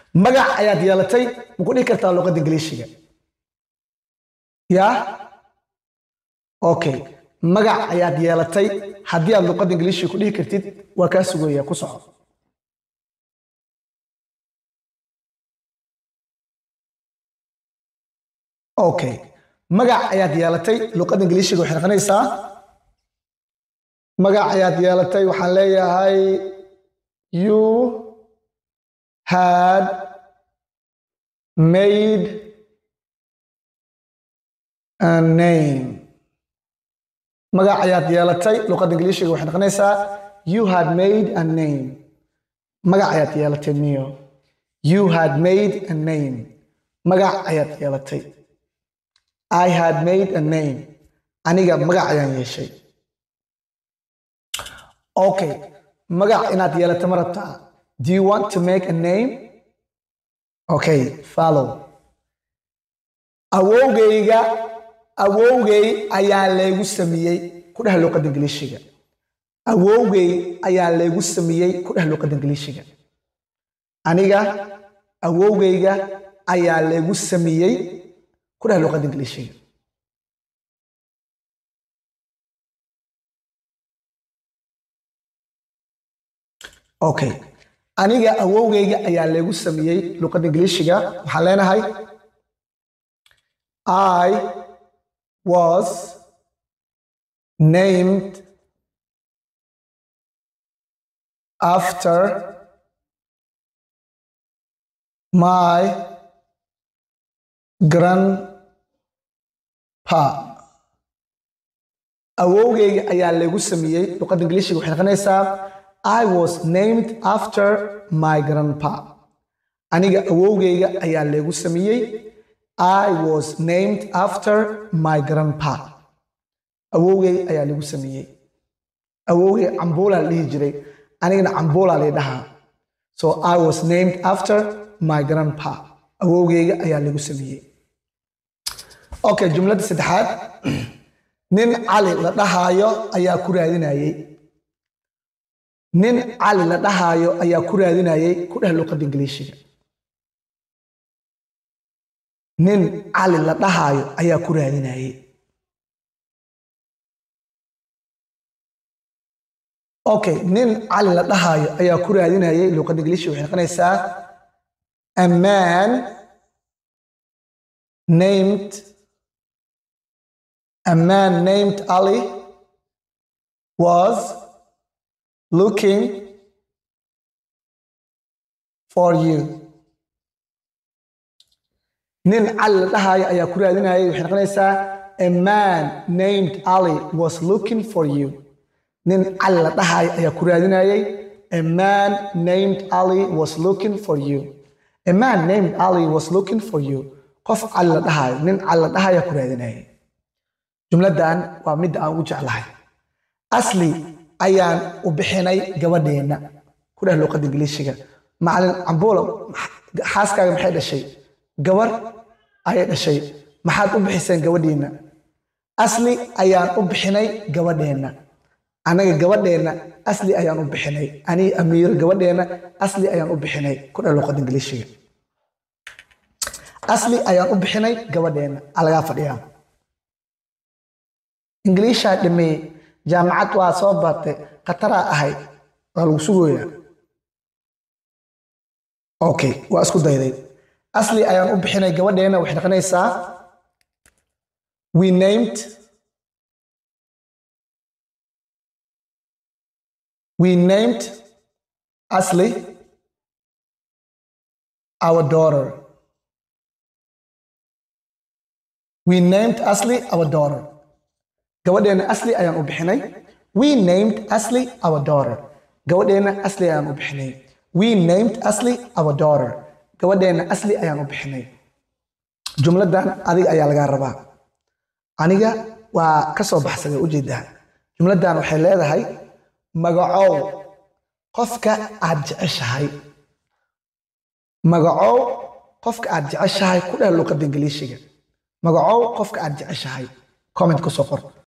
magac ayaad yeelatay ma ku dhihi kartaa luqadda ingiliishiga yaa okay magac ayaad yeelatay haddii aad luqadda ingiliishiga ku dhihi kartid waa kaa sugaya ku soco okay magac ayaad yeelatay luqadda ingiliishiga waxay noqonaysaa magac ayaad yeelatay waxaan leeyahay you had made a name magac ayaad yeelatay luqadda ingiliishiga waxay noqonaysaa you had made a name magac ayaad yeelatay miyo you had made a name magac ayaad yeelatay I had made a name aniga magac ayaan yeeshay okay magac inaad yeelato ma rabtaa do you want to make a name okay follow awowgayga awowgay ayaa laygu sameeyey ku dheh luqadda ingiliishiga awowgay ayaa laygu sameeyey ku dheh luqadda ingiliishiga aniga awowgayga ayaa laygu sameeyey ku dheh luqadda ingiliishiga okay aniga awowgayga ayaa laygu sameeyey luqadda ingiliishiga waxaan leenahay i was named after my grandpa awowgayga ayaa laygu sameeyey luqadda ingiliishiga waxay noqonaysaa I was named after my grandpa. Aniga awowgayga ayaa laygu sameeyey. I was named after my grandpa. Awowgay ayaa laygu sameeyey. Awowgay cambuulaa la dhihi jiray. Anigana cambuulaa lay dhahaa. So I was named after my grandpa. Awowgayga ayaa laygu sameeyey. Okay, jumladda saddexaad. Nin cali la dhahaayo ayaa ku raadinayay. nin cali la dhahaayo ayaa ku raadinayay ku dheh luqadda ingiliishiga nin cali la dhahaayo ayaa ku raadinayay okay nin cali la dhahaayo ayaa ku raadinayay luqadda ingiliishiga waxay noqonaysaa a man named a man named ali was looking for you nin cali la dhahaayo ayaa ku raadinayay waxay noqonaysaa a man named ali was looking for you nin cali la dhahaayo ayaa ku raadinayay a man named ali was looking for you a man named ali was looking for you qof cali la dhahaayo nin cali la dhahaayo ku raadinayay jumladdan waa midda aan ugu jeclahay asli ayaan u bixinay gabadheenna ku dheh luqadda ingiliishiga macalin cambuulo xaaskaaga maxay dhashay gabar ayay dhashay maxaad u bixiseen gabadhiinna asli ayaan u bixinay gabadheenna anaga gabadheenna asli ayaan u bixinay anii amiiro gabadheenna asli ayaan u bixinay ku dheh luqadda ingiliishiga asli ayaan u bixinay gabadheenna alagaa fadhiyaa ingiliishaa dhameeyey jaamacad waa soo baatay khataraa ahay waa lagu sugoyaa okay waa isku dayday asli ayaan u bixinay gabadheena waxay noqonaysaa we named we named asli our daughter we named asli our daughter gabadheena asli ayaan u bixinay we named asli our daughter gabadheena asli ayaan u bixinay we named asli our daughter gabadheena asli ayaan u bixinay jumladan adiga ayaa lagaa rabaa aniga waa ka soo baxsaday ujeedaa jumladan waxay leedahay magacow qofka aad jeceshahay magacow qofka aad jeceshahay ku dheh luqadda ingiliishiga magacow qofka aad jeceshahay comment ku soo qor